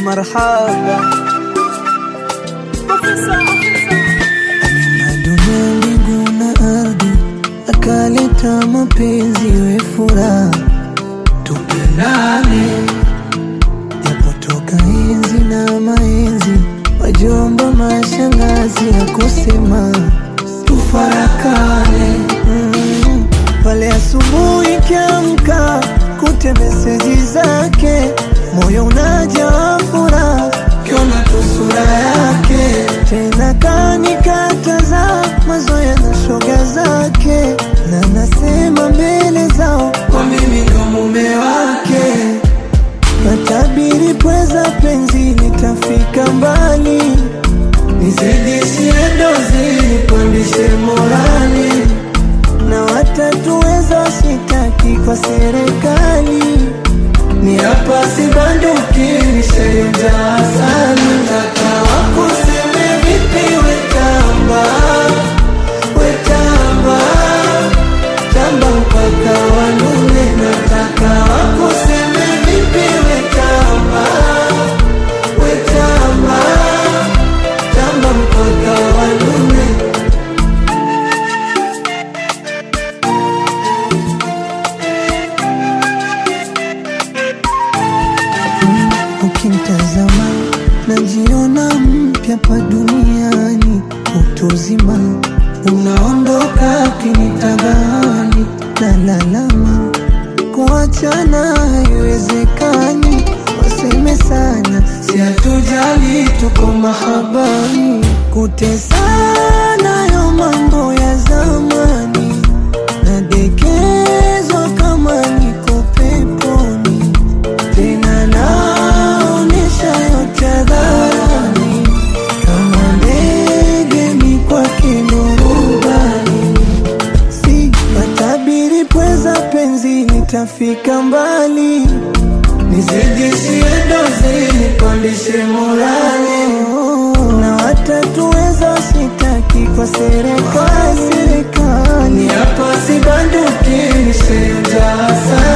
marhaba. Aliumba dunia, mbingu na ardhi, akaleta mapenzi we furaha, tupendane yapotoka enzi na maenzi, wajomba mashangazi ya kusema tufarakane mm. Pale asubuhi kiamka, kute meseji zake, moyo unajaa furaha, kiona tu sura yake, tena kanikataza mazoea na shoga zake, na nasema mbele zao kwa mimi ndo mume wake. Natabiri pweza penzi litafika mbali, nizidishie dozi, nipandishe morali, na watatuweza sitaki kwa serikali, ni hapa sibanduki, nishaonja asali. Nataka wakuseme vipi, wetamba wetamba tamba mpaka wanune, nataka wakuseme vipi, wetamba wetamba tamba mpaka wanune. Ukimtazama najiona mpya pa duniani, utuzima unaondoka kinitagani, na lalama kuachana haiwezekani, waseme sana, si hatujali, tuko mahabani, kutesana yo mambo ya zamani, nadekezwa kama niko peponi tena naonesha yote hadharani, kama ndege mi kwake ndo rubani, si matabiri pweza penzi nitafika mbali, nizidishie dozi nipandishe morali, na watatuweza sitaki kwa serikali, ni hapa sibanduki nishaonja asali